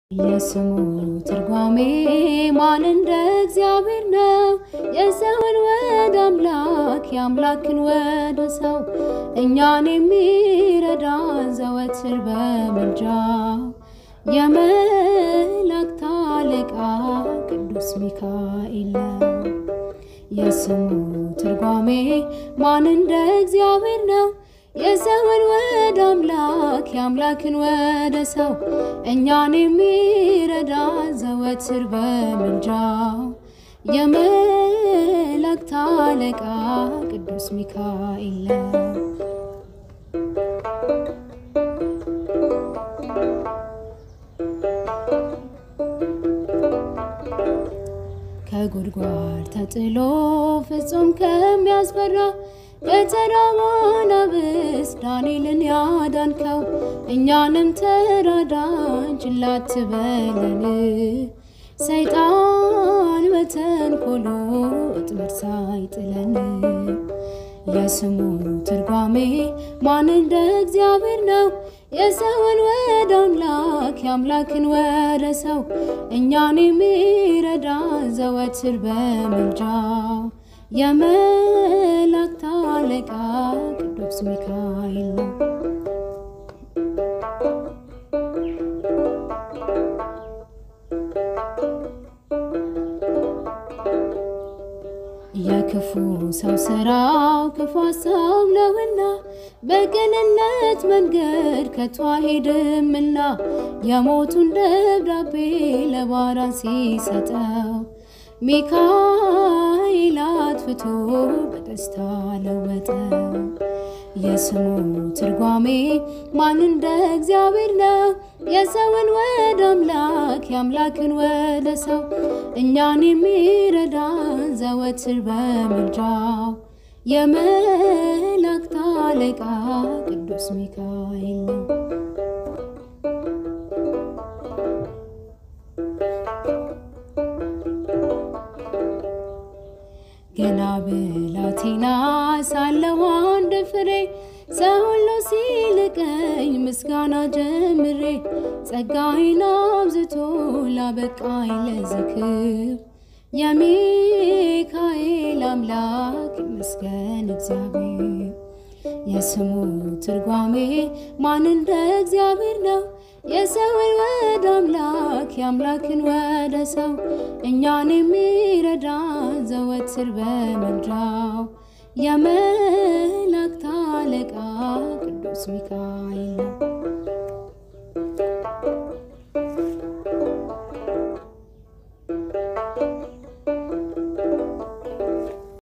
የስሙ ትርጓሜ ማን እንደ እግዚአብሔር ነው? የሰውን ወደ አምላክ የአምላክን ወደ ሰው እኛን የሚረዳን ዘወትር በምልጃው የመላእክት አለቃ ቅዱስ ሚካኤል ነው። የስሙ ትርጓሜ ማን እንደ እግዚአብሔር ነው? የሰውን ወደ አምላክ የአምላክን ወደ ሰው እኛን የሚረዳን ዘወትር በምልጃው የመላእክት አለቃ ቅዱስ ሚካኤል ነው። ከጉድጓድ ተጥሎ ፍጹም ከሚያስፈራ ከተራማን አብስ ዳንኤልን ያዳንከው እኛንም ተራዳን ችላ አትበለን። ሰይጣን በተንኮሉ እጥመድ ሳይጥለን የስሙ ትርጓሜ ማን እንደ እግዚአብሔር ነው? የሰውን ወደ አምላክ የአምላክን ወደ ሰው እኛን የሚረዳን ዘወትር በምልጃው የመላእክት አለቃ ቅዱስ ሚካኤል ነው። የክፉ ሰው ስራው ክፉ ሀሳብ ነውና በቅንነት መንገድ ከቶ አይሄድምና የሞቱን ደብዳቤ ለባሪያ ሲሰጠው ሚካኤል አጥፍቶ በደስታ ለወጠው። የስሙ ትርጓሜ ማን እንደ እግዚአብሔር ነው? የሰውን ወደ አምላክ የአምላክን ወደ ሰው እኛን የሚረዳን ዘወትር በምልጃው የመላእክት አለቃ ቅዱስ ሚካኤል ነው። ገና ብላቴና ሳለሁ አንድ ፍሬ ሰው ሁሉ ሲልቀኝ ምስጋና ጀምሬ ጸጋዬን አብዝቶ ላበቃኝ ለዝክር የሚካኤል አምላክ ይመስገን እግዚአብሔር። የስሙ ትርጓሜ ማን እንደ እግዚአብሔር ነው? የሰውን ወደ አምላክ የአምላክን ወደ ሰው እኛን የሚረዳን ዘወትር በምልጃው የመላእክት አለቃ ቅዱስ ሚካኤል ነው።